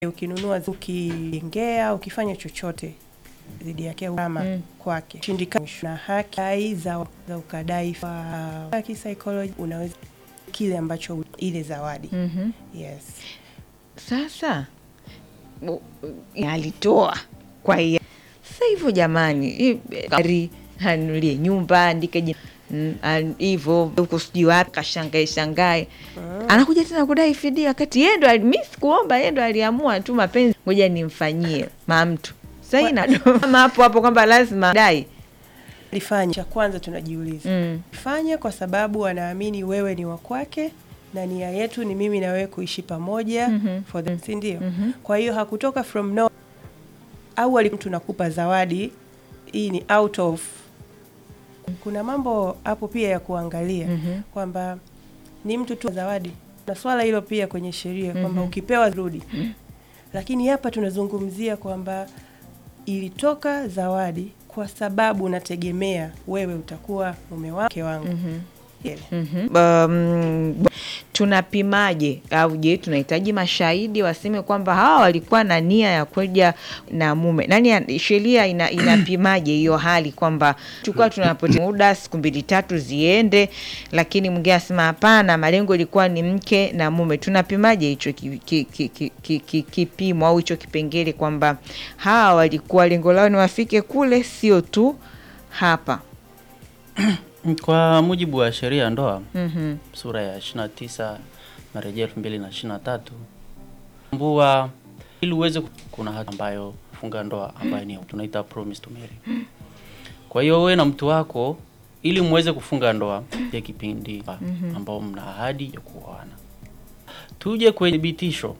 ukinunua, ukijengea, ukifanya chochote dhidi yake ama Mm. kwake shindikana na haki za, za ukadai wa kisaikolojia, unaweza kile ambacho ile zawadi Mhm. yes. Sasa u- u- alitoa kwa hiyo sasa hivyo, jamani, hii, gari anulie nyumba andike jina mm, an- hivyo huko sijui wapi kashangae shangae, anakuja tena kudai fidia, wakati yeye ndo ali- mi sikuomba, yeye ndo aliamua tu mapenzi, ngoja nimfanyie ma mtu sasa inadoma hapo hapo kwamba lazima dai Lifanya cha kwanza tunajiuliza mm. fanya kwa sababu wanaamini wewe ni wa kwake na nia yetu ni mimi na wewe kuishi pamoja Mhm. for them, si ndio? Mhm. Kwa hiyo hakutoka from no au ali- mtu nakupa zawadi hii ni out of. Kuna mambo hapo pia ya kuangalia Mhm. kwamba ni mtu tu zawadi, na swala hilo pia kwenye sheria kwamba Mhm. ukipewa rudi, lakini hapa tunazungumzia kwamba ilitoka zawadi kwa sababu unategemea wewe utakuwa mume wake wangu Mhm. yeah. Mhm. Um, tunapimaje au je, tunahitaji mashahidi waseme kwamba hawa walikuwa na nia ya kuja na mume? Nani, sheria ina, inapimaje hiyo hali kwamba tulikuwa tunapoteza muda siku mbili tatu ziende, lakini mwingine asema hapana, malengo ilikuwa ni mke na mume. Tunapimaje hicho ki- ki- ki- ki- ki- ki- kipimo au hicho kipengele kwamba hawa walikuwa lengo lao ni wafike kule, sio tu hapa? Kwa mujibu wa sheria ya ndoa Mhm. sura ya 29 marejeo 2023 mbua ili uweze ku- kuna hati ambayo funga ndoa ambayo ni tunaita promise to marry. Kwa hiyo wewe na mtu wako ili muweze kufunga ndoa ya kipindi ambao mna ahadi ya kuoana. Tuje kwenye thibitisho.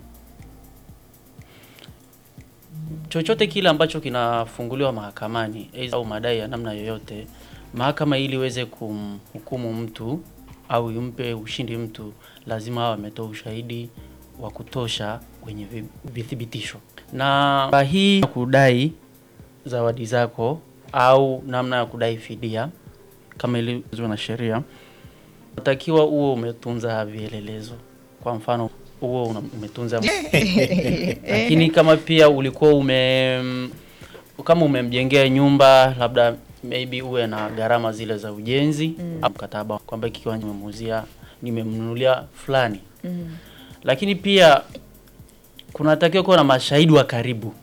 Chochote kile ambacho kinafunguliwa mahakamani aidha au madai ya namna yoyote, mahakama ili iweze kumhukumu mtu au impe ushindi mtu, lazima awe ametoa ushahidi wa kutosha kwenye vi- vithibitisho. Na kwa hii ya kudai zawadi zako au namna ya kudai fidia kama ilivyo na sheria, unatakiwa uwe umetunza vielelezo. Kwa mfano uwe una- umetunza lakini kama pia ulikuwa ume kama umemjengea nyumba labda maybe uwe na gharama zile za ujenzi au mkataba kwamba hiki kiwanja nimemuuzia nimemnunulia fulani Mhm. lakini pia kunatakiwa kuwa na mashahidi wa karibu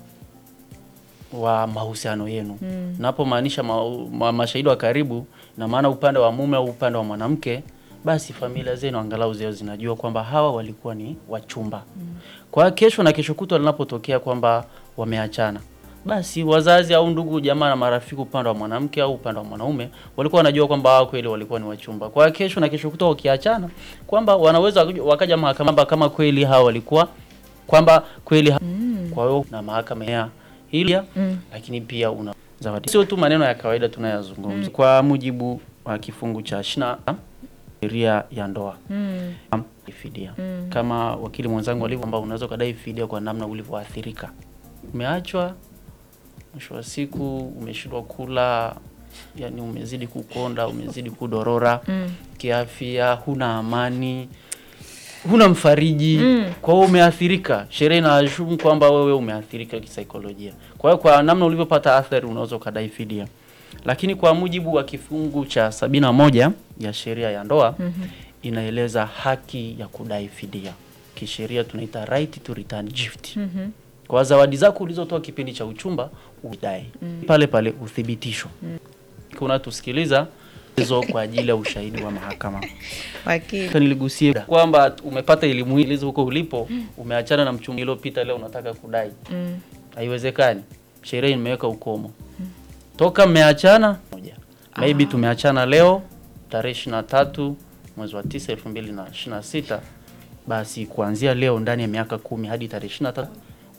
wa mahusiano yenu Mm. napomaanisha ma, ma, mashahidi wa karibu na maana upande wa mume au upande wa mwanamke basi familia zenu angalau zio zinajua kwamba hawa walikuwa ni wachumba kwa hiyo kesho na kesho kutwa linapotokea kwamba wameachana basi wazazi au ndugu jamaa na marafiki upande wa mwanamke au upande wa mwanaume walikuwa wanajua kwamba hawa kweli walikuwa ni wachumba kwa hiyo kesho na kesho kutwa wakiachana kwamba wanaweza wakaja- wakaja mahakamani kama kweli hawa walikuwa kwamba kweli ha- kwa hiyo na mahakama ya hili Mm. lakini pia una zawadi. Sio tu maneno ya kawaida tunayazungumza. Kwa mujibu wa kifungu cha shina sheria ya ndoa Mm. am- fidia kama wakili mwenzangu alivyo, kwamba unaweza ukadai fidia kwa namna ulivyoathirika. Umeachwa, mwisho wa siku umeshindwa kula, yani umezidi kukonda, umezidi kudorora Mm. kiafya, huna amani, huna mfariji Mm. kwa hiyo umeathirika. Sheria inaashumu kwamba wewe umeathirika kisaikolojia. Kwa hiyo kwa namna ulivyopata athari unaweza ukadai fidia, lakini kwa mujibu wa kifungu cha sabini na moja ya sheria ya ndoa inaeleza haki ya kudai fidia. Kisheria tunaita right to return gift. Mhm. Kwa zawadi zako ulizotoa kipindi cha uchumba udai pale pale uthibitisho. Kuna tusikiliza hizo kwa ajili ya ushahidi wa mahakama. Wakili. Sasa niligusie kwamba umepata elimu hii ilizo huko ulipo, umeachana na mchumba iliyopita, leo unataka kudai. Mm. Haiwezekani, sheria imeweka ukomo. Toka mmeachana moja, maybe tumeachana leo tarehe ishirini na tatu mwezi wa tisa elfu mbili na ishirini na sita basi kuanzia leo ndani ya miaka kumi hadi tarehe ishirini na tatu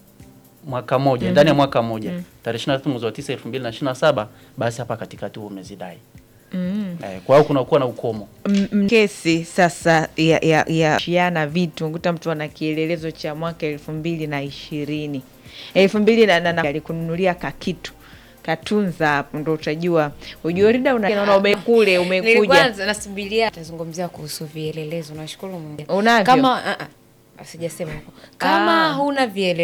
mwaka moja ndani ya mwaka moja tarehe ishirini na tatu mwezi wa tisa elfu mbili na ishirini na saba basi hapa katikati huo umezidai. Mm. Eh, kwa hiyo kunakuwa na ukomo. M- m- kesi sasa ya, ya, ya shiana vitu nguta mtu ana kielelezo cha mwaka elfu mbili na ishirini elfu mbili na, na, na alikununulia kakitu katunza hapo ndo utajua ujorida unaona umekule Nilikuwa umekuja nasubiria tazungumzia kuhusu vielelezo. Nashukuru Mungu. Unavyo? Kama ah, ah, sijasema huko. Kama Ah. huna vielelezo